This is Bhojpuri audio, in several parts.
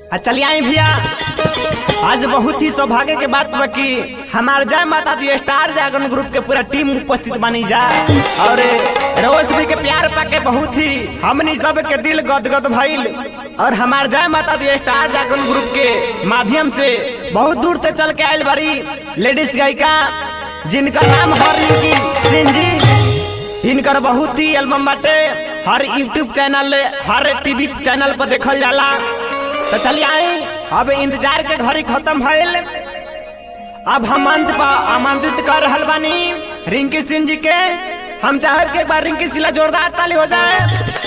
आ चलिए आई भैया आज बहुत ही सौभाग्य के बात बा कि हमार जय माता दी स्टार जागरण ग्रुप के पूरा टीम उपस्थित बनी जा और रोज भी के प्यार पाके बहुत ही हमनी सब के दिल गदगद भइल और हमार जय माता दी स्टार जागरण ग्रुप के माध्यम से बहुत दूर से चल के आयल बड़ी लेडीज गायिका जिनका नाम है रिंकी सिंह जी इनकर बहुत ही एल्बम बाटे हर यूट्यूब चैनल हर टीवी चैनल पर देखल जाला तो चलिए आए अब इंतजार के घड़ी खत्म भइल अब हम मंच पर आमंत्रित कर रहल बानी रिंकी सिंह जी के हम चाहब कि एक बार रिंकी सिला जोरदार ताली हो जाए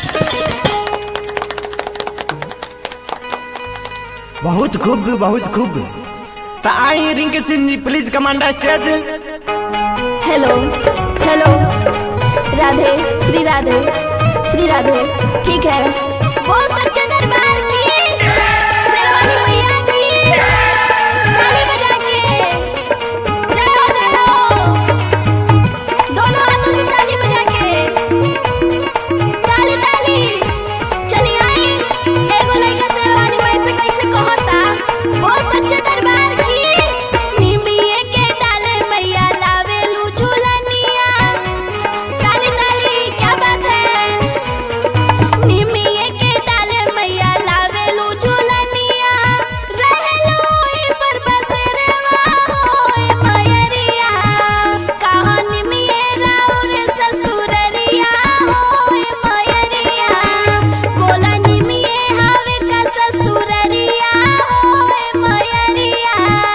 बहुत खूब बहुत खूब तो आई Rinki Singh ji please command stage hello hello Radhe Shri Radhe Shri Radhe ठीक है बोल सच्चे दरबार की शेरवाली मैया की ताली बजा के जय हो जय हो दोनों हाथों से ताली बजा के ताली ताली चली आई एगो लइका शेरवाली मैया से कैसे कहता बोल सच्चे दरबार की निमिये के डाले मैया लावेलू झूलनिया ताली ताली क्या बात है निमिये के डाले मैया लावेलू झूलनिया रहेलू ई पर बसरवा होए मयरिया कहाँ निमिये राउर ससुररिया होए मयरिया बोला निमिये हवे का ससुररिया होए मयरिया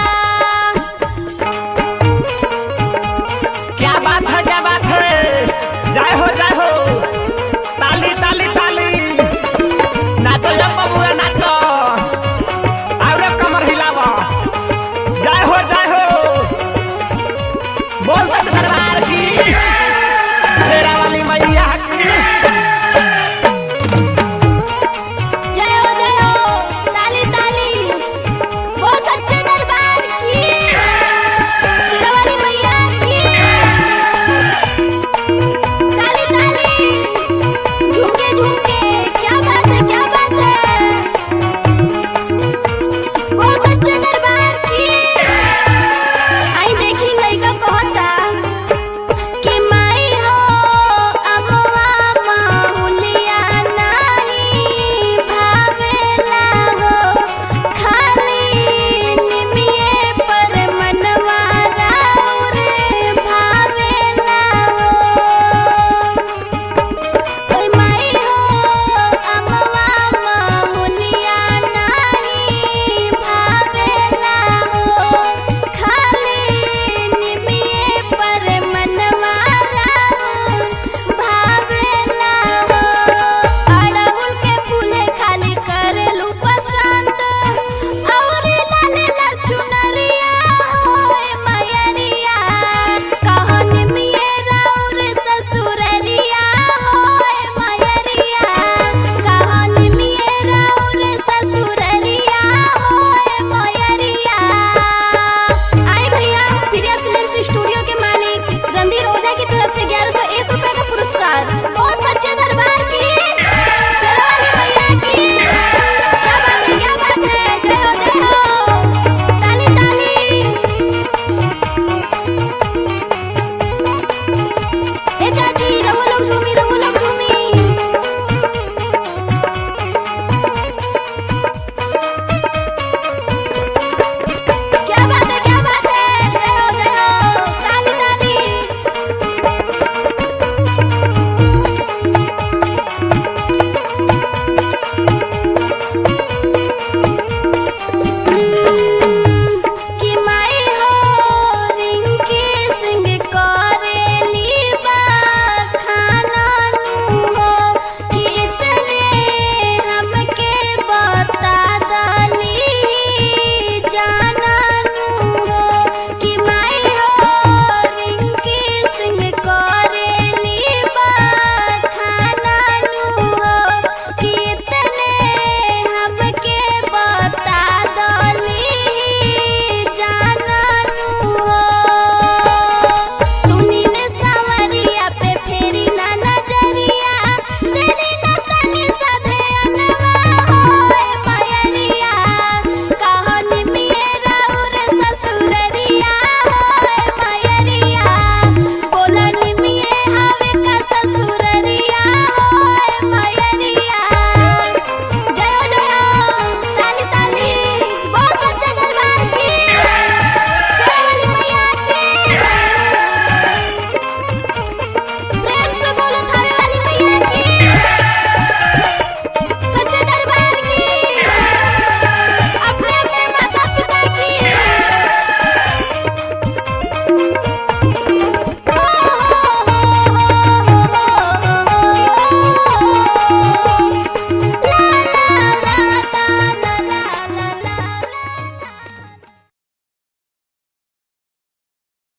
क्या बात है क्या बात है जय हो जय हो ताली ताली ताली नाचो जब बबुआ नाचो और कमर हिलावा जय हो जय हो बोल सच दरबार की शेरा वाली मैया की